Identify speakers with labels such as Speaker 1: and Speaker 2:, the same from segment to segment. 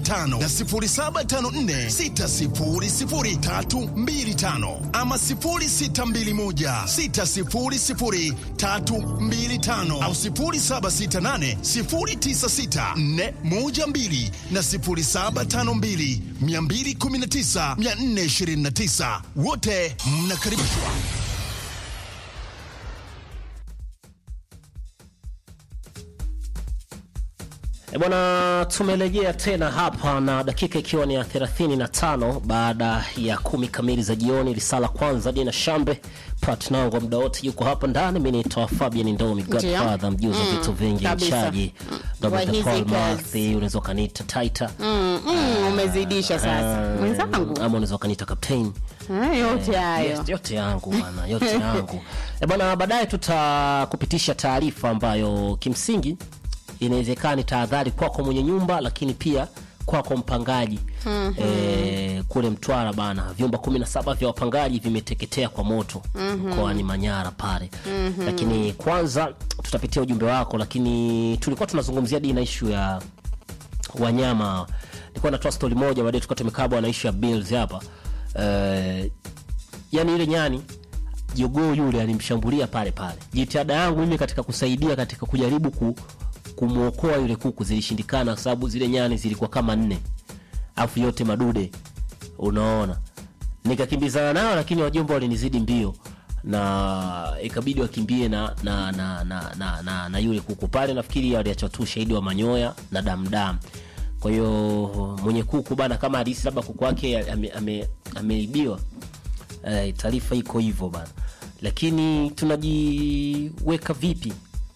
Speaker 1: tano na 0754600325 ama 0621600325 au 0768096412 na 0752219429 wote mnakaribishwa.
Speaker 2: E bwana, tumerejea tena hapa na dakika ikiwa ni ya 35 baada ya kumi kamili za jioni. Risala kwanza Dina Shambe Platnango muda wote yuko hapa ndani. Mimi naitwa Fabian Ndomi, Godfather mjuzi wa vitu vingi,
Speaker 3: kabisa.
Speaker 2: mchaji
Speaker 3: Mm.
Speaker 2: Dr.
Speaker 3: Wa hizi
Speaker 2: Paul
Speaker 3: kazi.
Speaker 2: Marthi, unaweza ukaniita Taita
Speaker 3: Mm, mm, umezidisha sasa mwenzangu.
Speaker 2: ama unaweza ukaniita Captain.
Speaker 3: Ah, yote hayo
Speaker 2: Yes, yote yangu bwana, yote yangu e bwana. Baadaye tutakupitisha taarifa ambayo kimsingi inawezekana ni tahadhari kwako mwenye nyumba, lakini pia kwako mpangaji e, kule Mtwara bana, vyumba kumi na saba vya wapangaji vimeteketea kwa moto mkoani Manyara pale. Lakini kwanza tutapitia ujumbe wako, lakini tulikuwa tunazungumzia dina ishu ya wanyama nilikuwa natoa stori moja baadaye tukawa tumekaa bwana ishu ya bills hapa Eh, yani ile nyani jogoo yule alimshambulia pale pale jitihada yangu mimi katika kusaidia katika kujaribu ku, kumwokoa yule kuku zilishindikana kwa sababu zile nyani zilikuwa kama nne afu yote madude unaona nikakimbizana nao lakini wajomba walinizidi mbio na ikabidi wakimbie na na na, na, na, na, na yule kuku pale nafikiri aliacha tu shahidi wa manyoya na damdam kwa hiyo mwenye kuku bana kama hadisi labda kuku wake ame- ame- ameibiwa eh, taarifa iko hivyo bana lakini tunajiweka vipi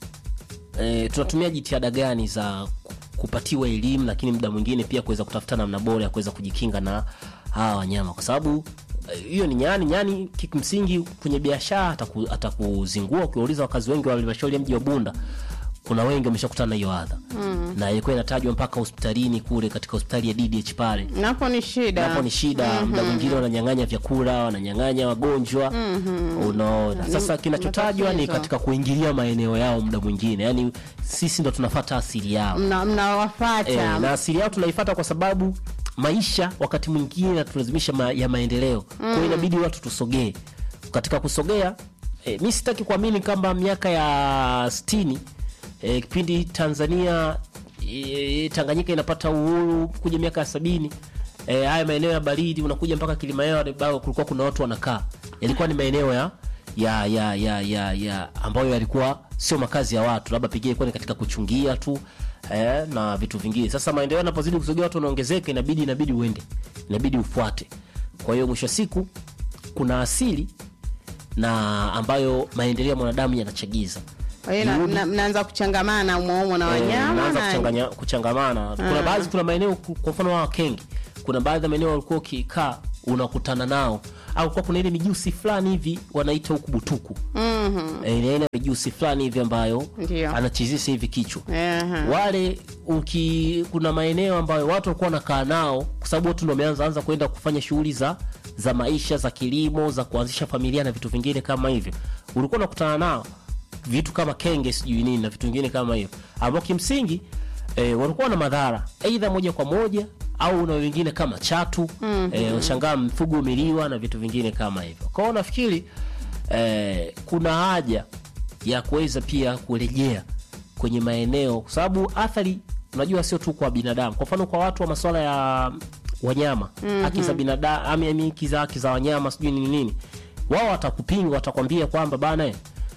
Speaker 2: e, tunatumia jitihada gani za ku- kupatiwa elimu lakini muda mwingine pia kuweza kutafuta namna bora ya kuweza kujikinga na hawa wanyama kwa sababu eh, hiyo ni nyani nyani kimsingi kwenye biashara ataku- atakuzingua ukiwauliza wakazi wengi wa halmashauri ya mji wa bunda kuna wengi wameshakutana na hiyo adha mm. na ilikuwa inatajwa mpaka hospitalini kule katika hospitali ya ddh pale
Speaker 3: napo ni shida
Speaker 2: hapo ni shida muda mwingine wananyang'anya vyakula wananyang'anya wagonjwa unaona sasa kinachotajwa ni
Speaker 3: matatizo.
Speaker 2: katika kuingilia maeneo yao muda mwingine yaani sisi ndo tunafata asili yao
Speaker 3: Mna- mnawafata
Speaker 2: e, na asili yao tunaifata kwa sababu maisha wakati mwingine natulazimisha ma, ya maendeleo kwa hiyo inabidi watu tusogee katika kusogea e, mi sitaki kuamini kwamba miaka ya stini e, kipindi tanzania e, tanganyika inapata uhuru kuja miaka ya sabini e, haya maeneo ya baridi unakuja mpaka kilimaeo ambao kulikuwa kuna watu wanakaa yalikuwa ni maeneo ya ya ya ya ya, ya ambayo yalikuwa sio makazi ya watu labda pengine ilikuwa ni katika kuchungia tu eh, na vitu vingine sasa maendeleo yanapozidi kusogea watu wanaongezeka inabidi inabidi uende inabidi ufuate kwa hiyo mwisho wa siku kuna asili na ambayo maendeleo ya mwanadamu yanachagiza
Speaker 3: Kwa hiyo na- na- mnaanza kuchangamana umoumo na wanyama
Speaker 2: naanza
Speaker 3: na-
Speaker 2: kuchanganya, kuchangamana kuna baadhi kuna maeneo ku- kwa mfano wa wakenge kuna baadhi ya maeneo walikuwa ukikaa unakutana nao au kwa kuna ile mijusi fulani hivi wanaita huku butuku mm-hmm. e, ile aina ya mijusi fulani hivi ambayo
Speaker 3: Ndio.
Speaker 2: anachizisha hivi kichwa
Speaker 3: Ehe.
Speaker 2: wale uki kuna maeneo ambayo watu walikuwa wanakaa nao kwa sababu watu ndo wameanza anza kwenda kufanya shughuli za za maisha za kilimo za kuanzisha familia na vitu vingine kama hivyo ulikuwa unakutana nao vitu kama kenge sijui nini na vitu vingine kama hivyo ambao kimsingi e, walikuwa na madhara aidha moja kwa moja au na wengine kama chatu mm-hmm. e, washangaa mfugo umeliwa na vitu vingine kama hivyo kwao nafikiri e, kuna haja ya kuweza pia kurejea kwenye maeneo kwa sababu athari unajua sio tu kwa binadamu kwa mfano kwa watu wa masuala ya wanyama mm-hmm. haki za binadamu ami haki za haki za wanyama sijui nini nini wao watakupinga watakwambia kwamba bana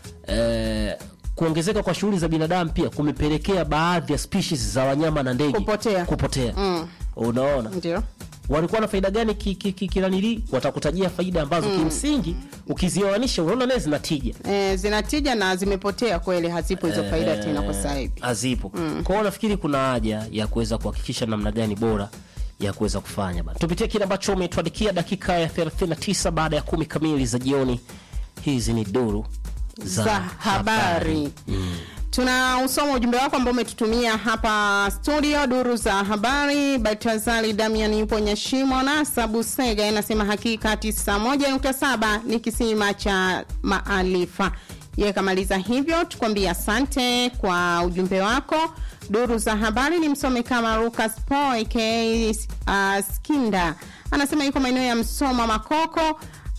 Speaker 2: eh, kuongezeka kwa shughuli za binadamu pia kumepelekea baadhi ya species za wanyama na ndege
Speaker 3: Kupotea.
Speaker 2: kupotea.
Speaker 3: Mm.
Speaker 2: unaona
Speaker 3: ndio
Speaker 2: walikuwa na faida gani ki- ki- ki- kilanili watakutajia faida ambazo kimsingi ukizioanisha unaona naye zina tija
Speaker 3: e, zinatija na zimepotea kweli hazipo hizo faida tena kwa sasa hivi
Speaker 2: hazipo mm. kwao nafikiri kuna haja ya kuweza kuhakikisha namna gani bora ya kuweza kufanya bana tupitie kile ambacho umetuandikia dakika ya 39 baada ya kumi kamili za jioni hizi ni duru za,
Speaker 3: za habari tuna usoma ujumbe wako ambao umetutumia hapa studio duru za habari batazali damian yupo nyashimo na sabusega anasema hakika 91.7 ni kisima cha maalifa Yeye kamaliza hivyo, tukwambie asante kwa ujumbe wako. Duru za habari ni msome kama Lucas Po aka uh, Skinda anasema yuko maeneo ya Msoma Makoko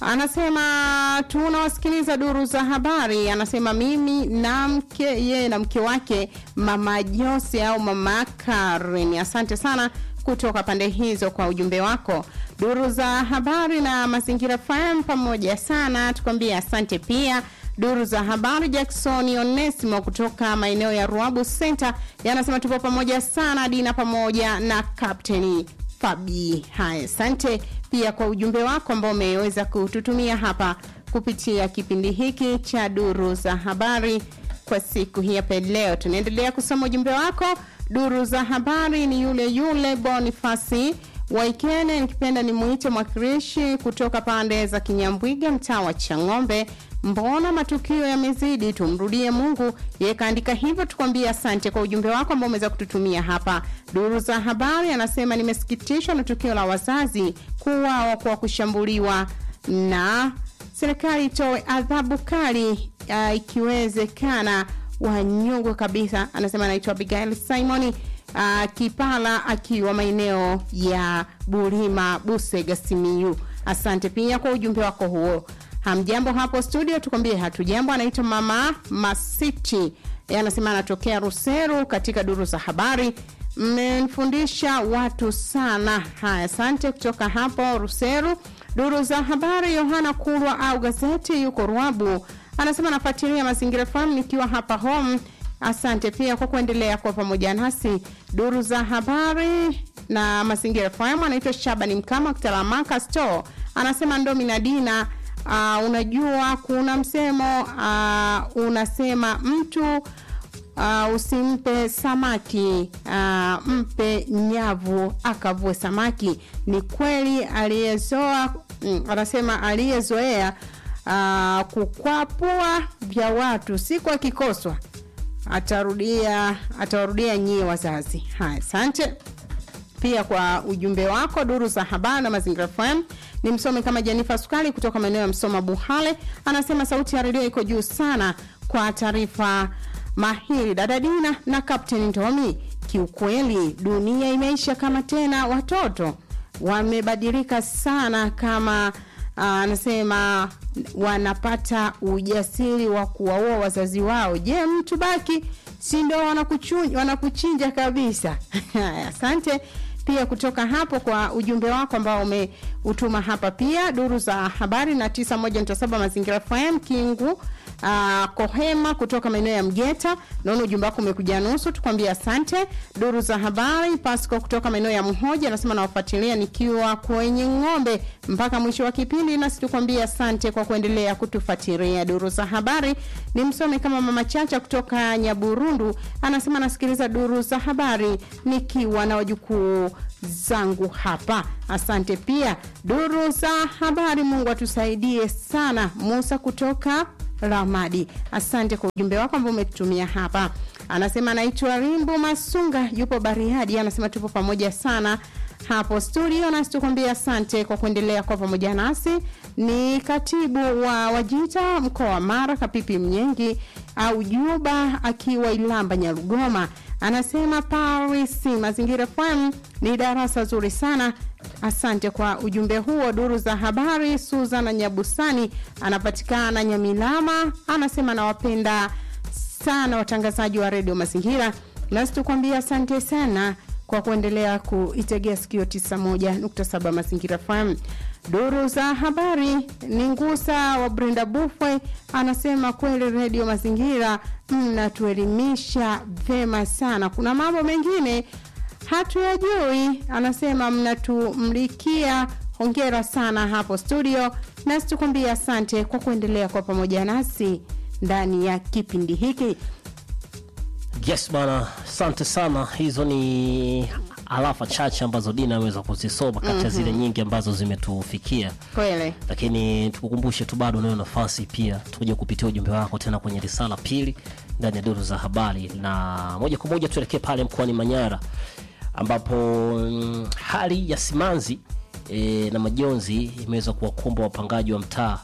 Speaker 3: anasema tunawasikiliza duru za habari. Anasema mimi na mke yeye na mke wake mama Jose au mama Karen. Asante sana kutoka pande hizo kwa ujumbe wako. Duru za habari na mazingira FM pamoja sana, tukwambie asante pia. Duru za habari Jackson Onesimo kutoka maeneo ya Ruabu Center yanasema tupo pamoja sana, Dina pamoja na Captain Fabi. Haya, asante pia kwa ujumbe wako ambao umeweza kututumia hapa kupitia kipindi hiki cha duru za habari kwa siku hii hapa leo. Tunaendelea kusoma ujumbe wako. Duru za habari ni yule yule Bonifasi Waikene, nikipenda nimuite mwakilishi kutoka pande za Kinyambwiga, mtaa wa Chang'ombe. Mbona matukio yamezidi? Tumrudie Mungu. Yeye kaandika hivyo, tukwambie asante kwa ujumbe wako ambao umeweza kututumia hapa. Duru za habari anasema nimesikitishwa na tukio la wazazi kuuawa kwa kushambuliwa na serikali itoe adhabu kali uh, ikiwezekana wanyongwe kabisa. Anasema anaitwa Abigail Simoni uh, Kipala akiwa maeneo ya Bulima, Busega, Simiyu. Asante pia kwa ujumbe wako huo. Hamjambo hapo studio, tukwambie hatujambo. Anaitwa mama Masiti, yeye anasema anatokea Ruseru. Katika duru za habari mmenifundisha watu sana. Haya, asante kutoka hapo Ruseru. Duru za habari, Yohana Kulwa au gazeti yuko Ruabu, anasema nafuatilia Mazingira FM nikiwa hapa home. Asante pia kwa kuendelea kuwa pamoja nasi. Duru za habari na Mazingira FM, anaitwa Shabani Mkama Kitalamaka Store, anasema Ndomi na Dina Uh, unajua kuna msemo uh, unasema mtu uh, usimpe samaki uh, mpe nyavu akavue samaki. Ni kweli aliyezoa mm, anasema aliyezoea uh, kukwapua vya watu siku akikoswa atarudia atawarudia nyie wazazi. Haya, asante pia kwa ujumbe wako. Duru za habari na Mazingira FM ni msomi kama Jenifa Sukali kutoka maeneo ya Msoma Buhale, anasema sauti ya redio iko juu sana kwa taarifa mahiri. Dada Dina na Kapteni Ntomi, kiukweli dunia imeisha kama tena, watoto wamebadilika sana kama anasema wanapata ujasiri wa kuwaua wazazi wao. Je, mtu baki si ndo wanakuchinja kabisa? Asante pia kutoka hapo kwa ujumbe wako ambao umeutuma hapa pia. Duru za habari na 91.7 Mazingira FM Kingu uh, Kohema kutoka maeneo ya Mgeta. Naona ujumbe wako umekuja nusu, tukwambie asante. Duru za habari Pasco kutoka maeneo ya Mhoja anasema nawafuatilia nikiwa kwenye ng'ombe mpaka mwisho wa kipindi, nasi tukwambie asante kwa kuendelea kutufuatilia. Duru za habari ni msome kama mama Chacha kutoka Nyaburundu anasema nasikiliza duru za habari nikiwa na wajukuu zangu hapa. Asante pia duru za habari, Mungu atusaidie sana. Musa kutoka Ramadi, asante kwa ujumbe wako ambao umetutumia hapa. Anasema anaitwa Rimbu Masunga, yupo Bariadi, anasema tupo pamoja sana hapo studio, nasi tukwambia asante kwa kuendelea kwa pamoja nasi. Ni katibu wa Wajita mkoa wa Mara, Kapipi Mnyengi au Juba akiwa Ilamba Nyarugoma, anasema Paris Mazingira FM ni darasa zuri sana. Asante kwa ujumbe huo. Duru za habari, Suzana Nyabusani anapatikana Nyamilama, anasema nawapenda sana watangazaji wa redio Mazingira, nasi tukwambia asante sana kwa kuendelea kuitegea sikio 91.7 Mazingira FM. Duru za habari ni Ngusa wa Brenda Bufwe anasema kweli redio Mazingira mnatuelimisha vema sana, kuna mambo mengine hatuyajui. Anasema mnatumlikia, hongera sana hapo studio, nasi tukwambia asante kwa kuendelea kwa pamoja nasi ndani ya kipindi hiki.
Speaker 2: Yes bana, asante sana. Hizo ni alafa chache ambazo Dina ameweza kuzisoma kati ya mm -hmm. zile nyingi ambazo zimetufikia
Speaker 3: kweli,
Speaker 2: lakini tukukumbushe tu bado unayo nafasi pia tuje kupitia ujumbe wako tena kwenye risala pili ndani ya duru za habari, na moja kwa moja tuelekee pale mkoani Manyara ambapo mm, hali ya simanzi e, na majonzi imeweza kuwakumba wapangaji wa mtaa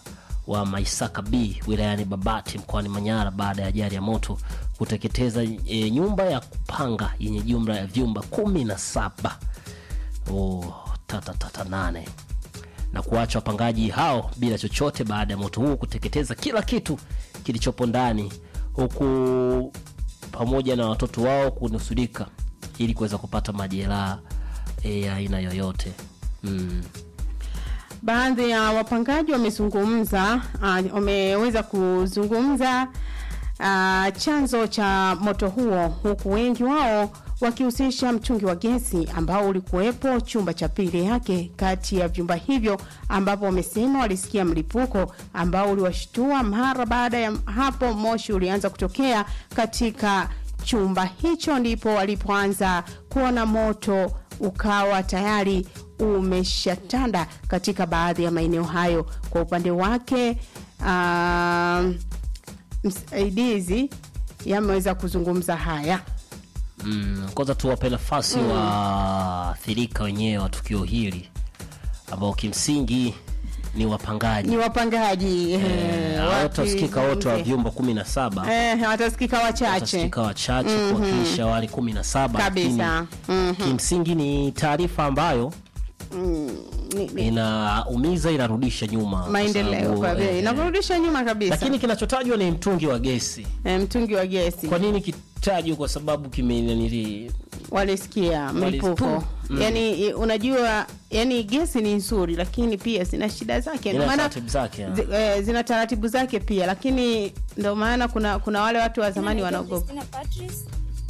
Speaker 2: wa Maisaka B wilayani Babati mkoani Manyara baada ya ajali ya moto kuteketeza e, nyumba ya kupanga yenye jumla ya vyumba kumi na saba oh, tata tata nane na kuacha wapangaji hao bila chochote baada ya moto huo kuteketeza kila kitu kilichopo ndani huku pamoja na watoto wao kunusurika ili kuweza kupata majeraha eh, ya aina yoyote mm.
Speaker 3: baadhi ya wapangaji wamezungumza uh, wameweza kuzungumza uh, chanzo cha moto huo huku wengi wao wakihusisha mtungi wa gesi ambao ulikuwepo chumba cha pili yake kati ya vyumba hivyo ambapo wamesema walisikia mlipuko ambao uliwashtua mara baada ya hapo moshi ulianza kutokea katika chumba hicho ndipo walipoanza kuona moto ukawa tayari umeshatanda katika baadhi ya maeneo hayo kwa upande wake uh, msaidizi yameweza kuzungumza haya
Speaker 2: Mm, kwanza tuwape nafasi mm. waathirika wenyewe wa tukio hili ambao kimsingi ni wapangaji
Speaker 3: ni wapangaji
Speaker 2: Eh,
Speaker 3: eh,
Speaker 2: hawatasikika wote wa
Speaker 3: wakizungumzia.
Speaker 2: vyumba kumi na saba
Speaker 3: eh, watasikika wachache
Speaker 2: watasikika wachache kuwakilisha wale kumi na saba
Speaker 3: Kabisa.
Speaker 2: lakini kimsingi ni taarifa ambayo
Speaker 3: Ni- ni-
Speaker 2: inaumiza inarudisha nyuma kwa
Speaker 3: maendeleo
Speaker 2: sababu,
Speaker 3: kwa
Speaker 2: eh,
Speaker 3: bei inakurudisha nyuma kabisa
Speaker 2: lakini kinachotajwa ni mtungi wa gesi
Speaker 3: eh, mtungi wa gesi
Speaker 2: kwa nini kitajwa kwa sababu kimenanili
Speaker 3: walisikia mlipuko
Speaker 2: Walis- Mm.
Speaker 3: yani i- unajua yani gesi ni nzuri lakini pia zina shida zake Ndio
Speaker 2: ina
Speaker 3: maana
Speaker 2: taratibu zake ya.
Speaker 3: zi, eh, zina taratibu zake pia lakini ndio maana kuna kuna wale watu wa zamani
Speaker 4: Naitwa
Speaker 3: wanaogopa
Speaker 4: Christina Patrice.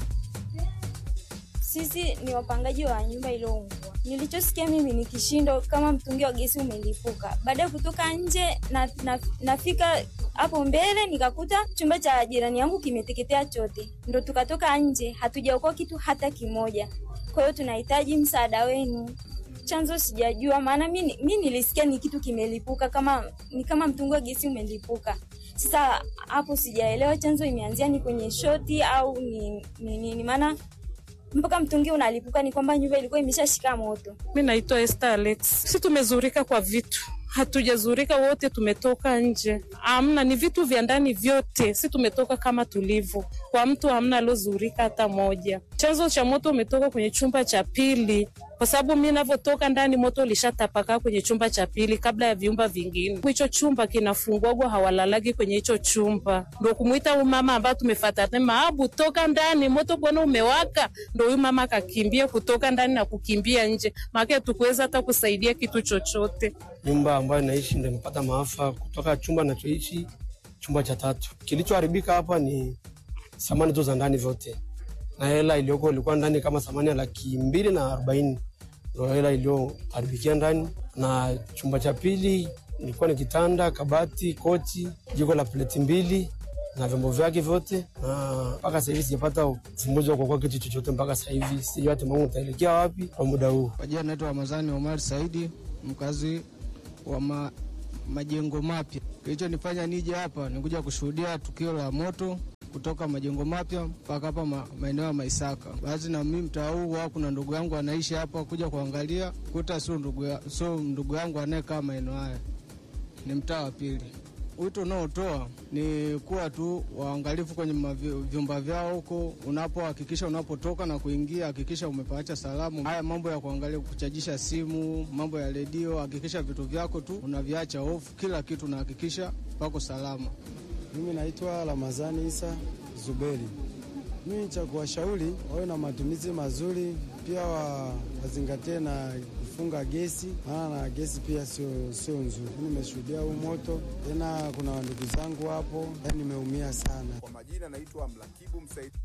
Speaker 4: Sisi ni wapangaji wa nyumba iliyoungua. Nilichosikia mimi ni kishindo kama mtungi wa gesi umelipuka. Baada ya kutoka nje na, na, nafika hapo mbele nikakuta chumba cha jirani yangu kimeteketea chote, ndo tukatoka nje, hatujaokoa kitu hata kimoja. Kwa hiyo tunahitaji msaada wenu. Chanzo sijajua, maana mi mi nilisikia ni kitu kimelipuka, kama ni kama mtungi wa gesi umelipuka. Sasa hapo sijaelewa chanzo imeanzia ni kwenye shoti au ni ni nini, maana mpaka mtungi unalipuka ni kwamba nyumba ilikuwa imeshashika moto.
Speaker 5: Mi naitwa Esther Alex. Si tumezurika kwa vitu, hatujazurika wote, tumetoka nje. Amna, ni vitu vya ndani vyote, si tumetoka kama tulivyo. Kwa mtu hamna aliozurika hata moja. Chanzo cha moto umetoka kwenye chumba cha pili, kwa sababu mi navyotoka ndani moto ulishatapakaa kwenye chumba cha pili kabla ya vyumba vingine. Hicho chumba kinafungwagwa, hawalalagi kwenye hicho chumba. Ndo kumwita huyu mama ambaye tumefatana, maabu toka ndani, moto bwana umewaka. Ndo huyu mama akakimbia kutoka ndani na kukimbia nje, maana tukuweza hata kusaidia kitu chochote.
Speaker 6: nyumba ambayo naishi ndo imepata maafa kutoka chumba nachoishi chumba cha tatu. Kilichoharibika hapa ni samani tu za ndani vyote, na hela iliyoko ilikuwa ndani kama samani ya laki mbili na arobaini ndo hela iliyoharibikia ndani, na chumba cha pili ilikuwa ni kitanda, kabati, kochi, jiko la pleti mbili na vyombo vyake vyote, na mpaka sasa hivi sijapata ufumbuzi wa kuokoa kitu chochote mpaka sasa hivi. Sijui hata Mungu utaelekea wapi kwa muda huu.
Speaker 7: Kwa jina naitwa Ramadhani Omar Saidi, mkazi wa ma, majengo mapya. Kilichonifanya nije hapa ni kuja kushuhudia tukio la moto kutoka majengo mapya mpaka hapa ma, maeneo ya Maisaka. Basi na mimi mtaa huu wao, kuna ndugu yangu anaishi hapa, kuja kuangalia kuta, sio ndugu, ya- sio ndugu yangu anayekaa maeneo haya, ni mtaa wa pili. Wito unaotoa ni kuwa tu waangalifu kwenye mavi- vyumba vyao huko, unapohakikisha unapotoka na kuingia, hakikisha umepaacha salamu. Haya mambo ya kuangalia, kuchajisha simu, mambo ya redio, hakikisha vitu vyako tu unaviacha off, kila kitu unahakikisha pako salama.
Speaker 8: Mimi naitwa Ramazani Isa Zuberi. Mimi cha kuwashauri wawe na matumizi mazuri, pia wa, wazingatie na kufunga gesi, maana na gesi pia sio sio nzuri. Mimi nimeshuhudia huu moto, tena kuna ndugu zangu hapo, yani nimeumia sana.
Speaker 9: Kwa majina naitwa Mlakibu Msaidizi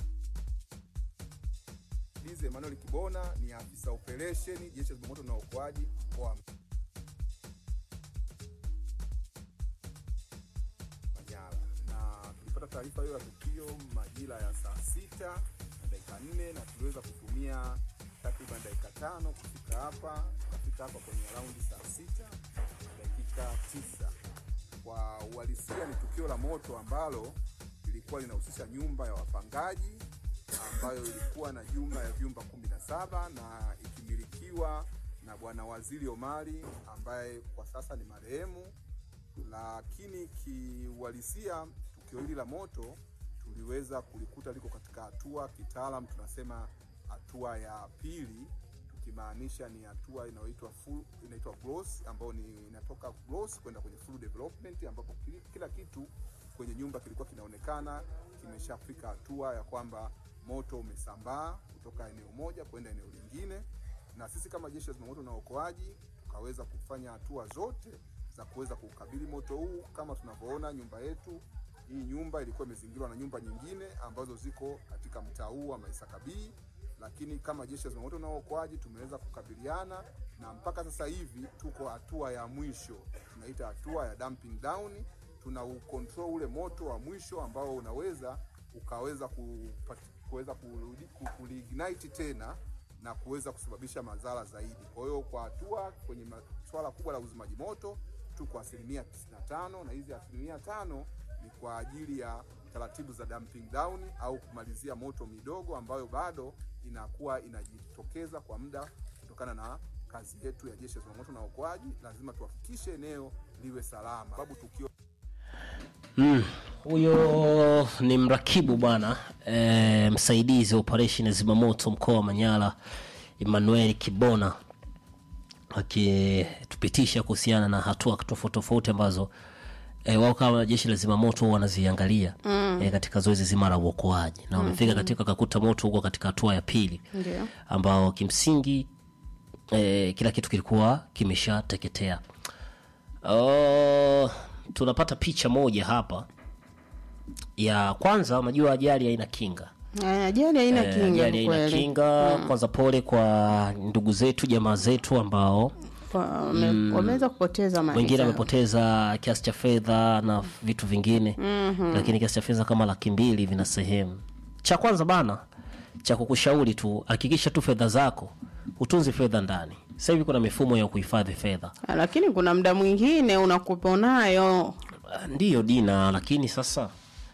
Speaker 9: Emmanuel Kibona, ni afisa operesheni jeshi la zimamoto na uokoaji mkoa wa Manyara, na tulipata taarifa hiyo ya tukio majira ya saa sita na dakika nne na tuliweza kutumia takriban dakika tano kufika hapa. Tukafika hapa kwenye raundi saa sita na dakika tisa. Kwa uhalisia ni tukio la moto ambalo lilikuwa linahusisha nyumba ya wapangaji ambayo ilikuwa na jumla ya vyumba kumi na saba na ikimilikiwa na Bwana Waziri Omari ambaye kwa sasa ni marehemu lakini kiuhalisia tukio hili la moto tuliweza kulikuta liko katika hatua kitaalam tunasema hatua ya pili tukimaanisha ni hatua inayoitwa full inaitwa gross ambayo ni inatoka gross kwenda kwenye full development ambapo kili- kila kitu kwenye nyumba kilikuwa kinaonekana kimeshafika hatua ya kwamba moto umesambaa kutoka eneo moja kwenda eneo lingine na sisi kama jeshi la zimamoto na uokoaji tukaweza kufanya hatua zote za kuweza kukabili moto huu kama tunavyoona nyumba yetu hii nyumba ilikuwa imezingirwa na nyumba nyingine ambazo ziko katika mtaa huu wa Maisakabii, lakini kama jeshi la zimamoto na uokoaji tumeweza kukabiliana na mpaka sasa hivi tuko hatua ya mwisho, tunaita hatua ya dumping down. Tuna ucontrol ule moto wa mwisho ambao unaweza ukaweza kupati- kuweza kurudi- ku- kuliignite tena na kuweza kusababisha madhara zaidi. Kwa hiyo kwa hatua kwenye ma- swala kubwa la uzimaji moto tuko asilimia 95 na hizi asilimia tano ni kwa ajili ya taratibu za dumping down au kumalizia moto midogo ambayo bado inakuwa inajitokeza kwa muda kutokana na kazi yetu ya jeshi la zimamoto na uokoaji. Lazima tuhakikishe eneo liwe salama, sababu tukio
Speaker 2: Mm, huyo ni mrakibu bwana e, msaidizi wa operation ya zimamoto mkoa wa Manyara Emmanuel Kibona akitupitisha kuhusiana na hatua tofauti tofauti ambazo e, wao kama jeshi la zimamoto huwa wanaziangalia mm. e, katika zoezi zima la uokoaji na wamefika mm-hmm. katika kakuta moto huko katika hatua ya pili
Speaker 3: Ndio.
Speaker 2: ambao kimsingi e, kila kitu kilikuwa kimeshateketea Oh, tunapata picha moja hapa ya kwanza unajua ajali haina kinga
Speaker 3: Eh, Ajali haina
Speaker 2: Eh,
Speaker 3: kinga
Speaker 2: ajali
Speaker 3: kwa
Speaker 2: haina
Speaker 3: kweli.
Speaker 2: kinga kwanza pole kwa ndugu zetu jamaa zetu ambao
Speaker 3: Kwa- wame- Wameweza kupoteza mali
Speaker 2: wengine
Speaker 3: zao.
Speaker 2: wamepoteza kiasi cha fedha na vitu vingine mm-hmm. lakini kiasi cha fedha kama laki mbili vina sehemu cha kwanza bana cha kukushauri tu hakikisha tu fedha zako utunzi fedha ndani sasa hivi kuna mifumo ya kuhifadhi fedha
Speaker 3: Ah, lakini kuna muda mwingine unakupa nayo
Speaker 2: Ah, ndiyo dina lakini sasa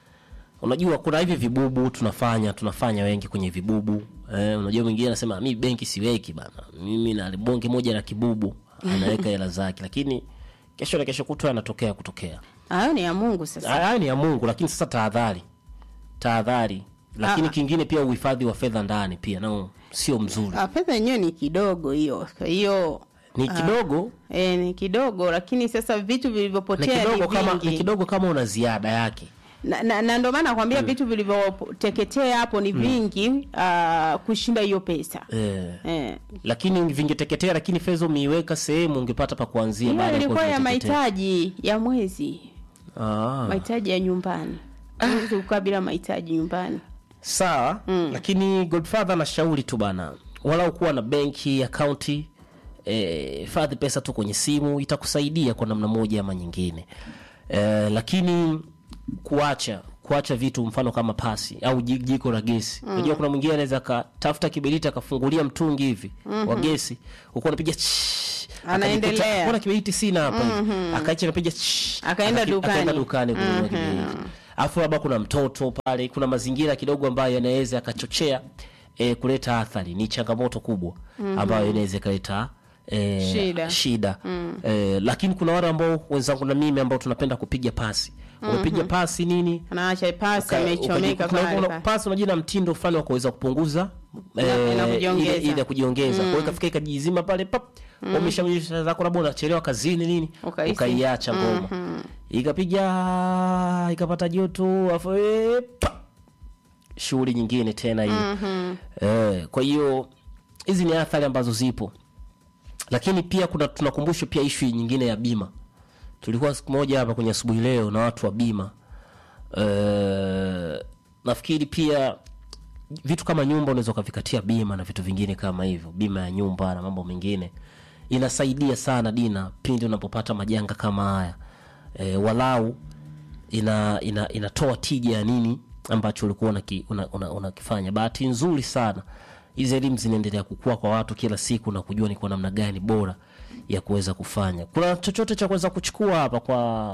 Speaker 2: unajua kuna hivi vibubu tunafanya tunafanya wengi kwenye vibubu eh, unajua mwingine anasema mi benki siweki bana mimi na bonge moja la kibubu anaweka hela zake lakini kesho na kesho kutwa anatokea kutokea
Speaker 3: hayo ni ya Mungu sasa.
Speaker 2: haya ni ya mungu lakini sasa tahadhari tahadhari lakini
Speaker 3: Ah.
Speaker 2: kingine pia uhifadhi wa fedha ndani pia nao sio mzuri
Speaker 3: Ah, Fedha yenyewe ni kidogo hiyo, kwa hiyo
Speaker 2: ni kidogo
Speaker 3: e, ni kidogo, lakini sasa vitu
Speaker 2: ni
Speaker 3: vilivyopotea
Speaker 2: kidogo
Speaker 3: ni
Speaker 2: kama ni
Speaker 3: vingi
Speaker 2: kidogo kama una ziada yake
Speaker 3: na, na, na ndio maana nakwambia vitu vilivyoteketea hapo ni vingi ah, kushinda hiyo pesa
Speaker 2: eh.
Speaker 3: eh.
Speaker 2: lakini vingeteketea lakini fedha umeiweka sehemu ungepata pa kuanzia
Speaker 3: Hiyo
Speaker 2: baada ya
Speaker 3: ilikuwa
Speaker 2: kuwa
Speaker 3: ya
Speaker 2: vimeteketea.
Speaker 3: mahitaji ya mwezi,
Speaker 2: Ah.
Speaker 3: mahitaji ya nyumbani. Huwezi kukaa bila mahitaji nyumbani.
Speaker 2: sawa lakini godfather anashauri tu bana walau kuwa na benki akaunti eh, hifadhi pesa tu kwenye simu itakusaidia kwa namna moja ama nyingine eh, lakini kuacha kuacha vitu mfano kama pasi au ji- jiko la gesi unajua kuna mwingine anaweza akatafuta kiberiti akafungulia mtungi hivi wa gesi ukuwa unapiga "Shhh",
Speaker 3: Anaendelea.
Speaker 2: akajikuta, "Mbona kiberiti sina hapa hivi akaicha akapiga "Shhh",
Speaker 3: Akaenda
Speaker 2: akaki-
Speaker 3: dukani.
Speaker 2: akaenda dukani kununua kiberiti alafu labda kuna mtoto pale kuna mazingira kidogo ambayo yanaweza yakachochea e, kuleta athari ni changamoto kubwa ambayo inaweza ikaleta e,
Speaker 3: Shida.
Speaker 2: shida. E, lakini kuna wale ambao wenzangu na mimi ambao tunapenda kupiga pasi umepiga pasi nini
Speaker 3: Anaacha pasi
Speaker 2: Uka-
Speaker 3: amechomeka
Speaker 2: ukaji- kuna-
Speaker 3: pale
Speaker 2: kuna
Speaker 3: pale.
Speaker 2: pasi unajua na mtindo fulani wa kuweza kupunguza
Speaker 3: Na-
Speaker 2: eh,
Speaker 3: na kujiongeza.
Speaker 2: ile- ile ya kujiongeza kwa hiyo ikafika ikajizima pale pap umeshamnyesha zako labda unachelewa kazini nini
Speaker 3: Ukahisi.
Speaker 2: ukaiacha ngoma ikapiga ikapata joto afu eh, pa! shughuli nyingine tena hiyo eh, kwa hiyo hizi ni athari ambazo zipo lakini pia kuna tunakumbushwa pia ishu nyingine ya bima tulikuwa siku moja hapa kwenye asubuhi leo na watu wa bima Eh, nafikiri pia vitu kama nyumba unaweza ukavikatia bima na vitu vingine kama hivyo bima ya nyumba na mambo mengine inasaidia sana dina pindi unapopata majanga kama haya e, walau ina, ina, inatoa tija ya nini ambacho ulikuwa unakifanya una, una, unakifanya. bahati nzuri sana hizi elimu zinaendelea kukua kwa watu kila siku na kujua ni kwa namna gani bora ya kuweza kufanya kuna chochote cha kuweza kuchukua hapa kwa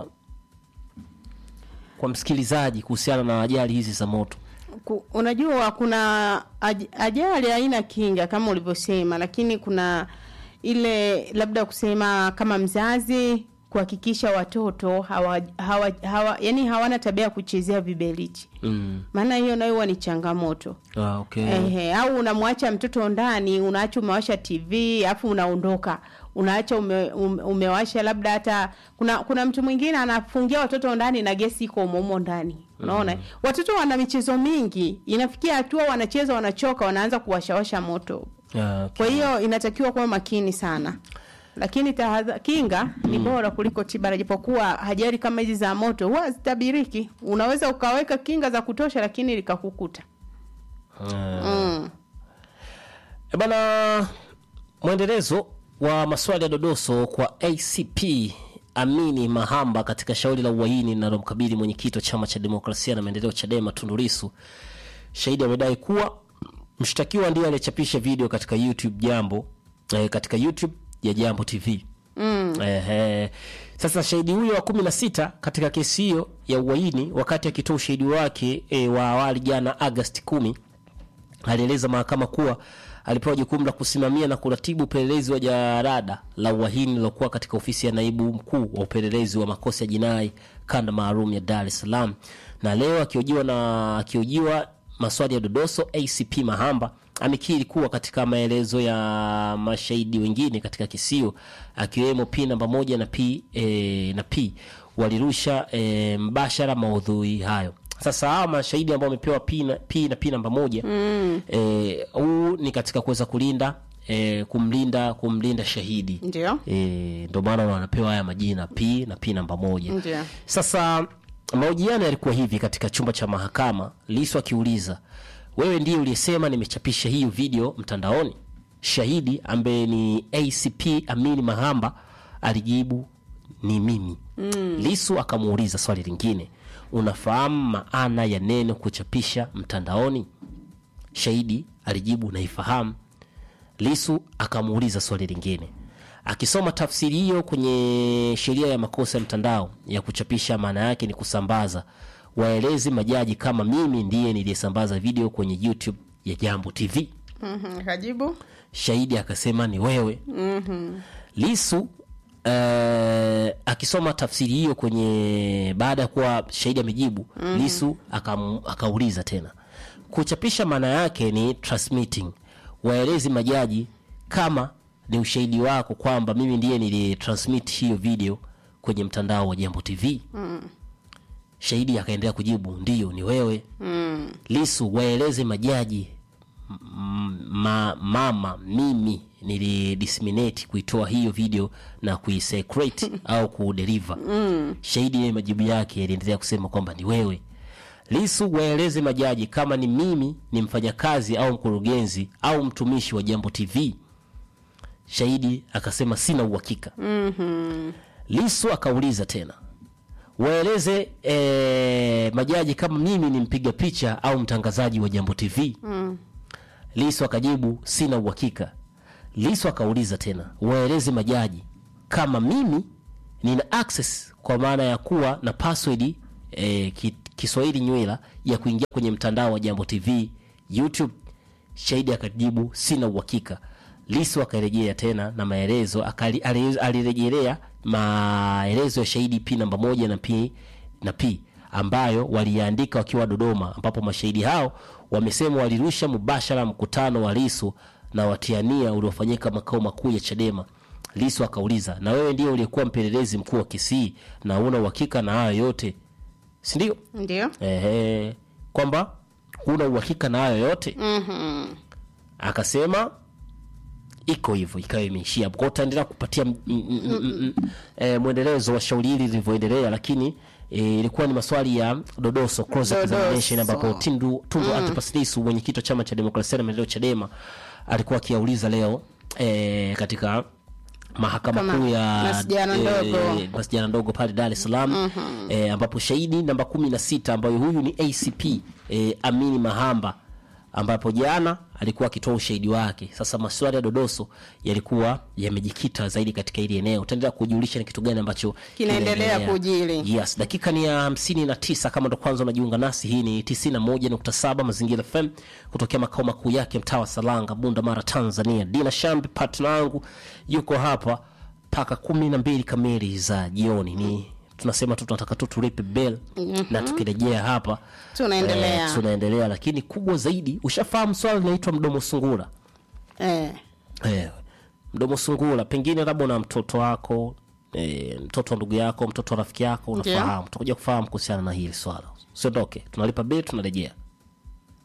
Speaker 2: kwa msikilizaji kuhusiana na ajali hizi za moto
Speaker 3: Ku- unajua kuna aj- ajali haina kinga kama ulivyosema lakini kuna ile labda kusema kama mzazi kuhakikisha watoto hawa, hawa, hawa, yani hawana tabia ya kuchezea vibeliti
Speaker 2: mm.
Speaker 3: maana hiyo nayo huwa ni changamoto
Speaker 2: ah, okay.
Speaker 3: Ehe, au unamwacha mtoto ndani unaacha umewasha tv alafu unaondoka unaacha ume, ume, umewasha labda hata kuna kuna mtu mwingine anafungia watoto ndani na gesi iko umomo ndani unaona mm. watoto wana michezo mingi inafikia hatua wanacheza wanachoka wanaanza kuwashawasha moto
Speaker 2: Ah, okay.
Speaker 3: kwa hiyo inatakiwa kuwa makini sana lakini tahadha, kinga ni bora kuliko tiba japokuwa hajari kama hizi za moto huwa zitabiriki unaweza ukaweka kinga za kutosha lakini likakukuta mm.
Speaker 2: E bana, mwendelezo wa maswali ya dodoso kwa ACP Amini Mahamba katika shauri la uhaini linalomkabili mwenyekiti wa chama cha demokrasia na maendeleo Chadema Tundu Lissu. Shahidi amedai kuwa mshtakiwa ndiye aliyechapisha video katika YouTube jambo eh, katika YouTube ya Jambo TV. Mm. Ehe. Sasa shahidi huyo wa kumi na sita katika kesi hiyo ya uhaini, wakati akitoa ushahidi wake e, wa awali jana Agosti kumi alieleza mahakama kuwa alipewa jukumu la kusimamia na kuratibu upelelezi wa jarada la uhaini lilokuwa katika ofisi ya naibu mkuu wa upelelezi wa makosa ya jinai kanda maalum ya Dar es Salaam. Na leo akiojiwa na akiojiwa maswali ya dodoso, ACP Mahamba amekiri kuwa katika maelezo ya mashahidi wengine katika kesi hiyo akiwemo P namba moja na P, e, na P walirusha e, mbashara maudhui hayo. Sasa hawa mashahidi ambao wamepewa P na P, na P namba moja mm. e, huu ni katika kuweza kulinda e, kumlinda kumlinda shahidi
Speaker 3: ndio
Speaker 2: e, ndio maana wanapewa haya majina P na P namba moja.
Speaker 3: Ndio.
Speaker 2: Sasa mahojiano yalikuwa hivi katika chumba cha mahakama, Lissu akiuliza wewe ndiye uliyesema nimechapisha hiyo video mtandaoni? Shahidi ambaye ni ACP Amini Mahamba alijibu ni mimi. Mm. Lissu akamuuliza swali lingine, unafahamu maana ya neno kuchapisha mtandaoni? Shahidi alijibu naifahamu. Lisu akamuuliza swali lingine akisoma tafsiri hiyo kwenye sheria ya makosa ya mtandao ya kuchapisha, maana yake ni kusambaza. Waelezi majaji kama mimi ndiye niliyesambaza video kwenye YouTube ya Jambo TV.
Speaker 3: Mhm, kajibu
Speaker 2: Shahidi akasema ni wewe. Lisu eh, akisoma tafsiri hiyo kwenye baada ya kuwa shahidi amejibu, Lisu akam, akauliza tena kuchapisha, maana yake ni transmitting. Waelezi majaji kama ni ushahidi wako kwamba mimi ndiye nilitransmit hiyo video kwenye mtandao wa Jambo TV. Shahidi akaendelea kujibu ndiyo, ni wewe. Lisu, waeleze majaji m- ma, mama mimi nilidisseminate kuitoa hiyo video na kuisecrate au kudeliver. Shahidi yeye majibu yake yaliendelea kusema kwamba ni wewe. Lisu, waeleze majaji kama ni mimi ni mfanyakazi au mkurugenzi au mtumishi wa Jambo TV. Shahidi akasema sina uhakika. Lisu akauliza tena waeleze eh, majaji kama mimi ni mpiga picha au mtangazaji wa Jambo TV. Lisu akajibu sina uhakika. Lisu akauliza tena waeleze majaji kama mimi nina access kwa maana ya kuwa na password eh, ki, Kiswahili nywela ya kuingia kwenye mtandao wa Jambo TV YouTube. Shahidi akajibu sina uhakika. Lisu akarejea tena na maelezo akali- ali- alirejelea maelezo ya shahidi P namba moja na P na P ambayo waliandika wakiwa Dodoma, ambapo mashahidi hao wamesema walirusha mubashara mkutano wa Lisu na watiania uliofanyika makao makuu ya Chadema. Lisu akauliza, na wewe ndiye uliyekuwa mpelelezi mkuu wa kesi hii na una uhakika na hayo yote, si ndio?
Speaker 3: ndio
Speaker 2: Ehe, kwamba huna uhakika na hayo yote
Speaker 3: Mhm.
Speaker 2: akasema iko hivyo, ikawa imeishia hapo. Kwa hiyo utaendelea kupatia mm, mm, mm, mm, eh, mwendelezo wa shauri hili lilivyoendelea, lakini eh, ilikuwa ni maswali ya dodoso cross
Speaker 3: Dodoso.
Speaker 2: examination, ambapo Tundu Tundu Antipas Lissu mwenyekiti wa chama cha demokrasia na maendeleo Chadema alikuwa akiauliza leo eh, katika mahakama
Speaker 3: Kama
Speaker 2: kuu ya
Speaker 3: masjala ndogo.
Speaker 2: eh, masjala ndogo pale Dar es Salaam eh, ambapo shahidi namba kumi na sita ambayo huyu ni ACP eh, Amini Mahamba ambapo jana alikuwa akitoa ushahidi wake. Sasa maswali ya dodoso yalikuwa yamejikita zaidi katika hili eneo. Utaendelea kujulisha ni kitu gani ambacho
Speaker 3: Kinaendelea
Speaker 2: kinaendelea.
Speaker 3: kujiri.
Speaker 2: Yes, dakika ni ya hamsini na tisa. Kama ndo kwanza unajiunga nasi, hii ni tisini na moja nukta saba Mazingira FM kutokea makao makuu yake mtaa wa Salanga, Bunda Mara, Tanzania. Dina Shambi partner wangu yuko hapa mpaka kumi na mbili kamili za jioni ni tunasema tu tunataka tu tulipe bel na tukirejea hapa
Speaker 3: Tunaendelea.
Speaker 2: eh, tunaendelea lakini kubwa zaidi ushafahamu swala linaitwa mdomo sungura
Speaker 3: eh.
Speaker 2: eh, mdomo sungura pengine labda una mtoto wako eh, mtoto wa ndugu yako mtoto wa rafiki yako
Speaker 3: Ndio.
Speaker 2: unafahamu tutakuja kufahamu kuhusiana na hili swala usiondoke tunalipa bel tunarejea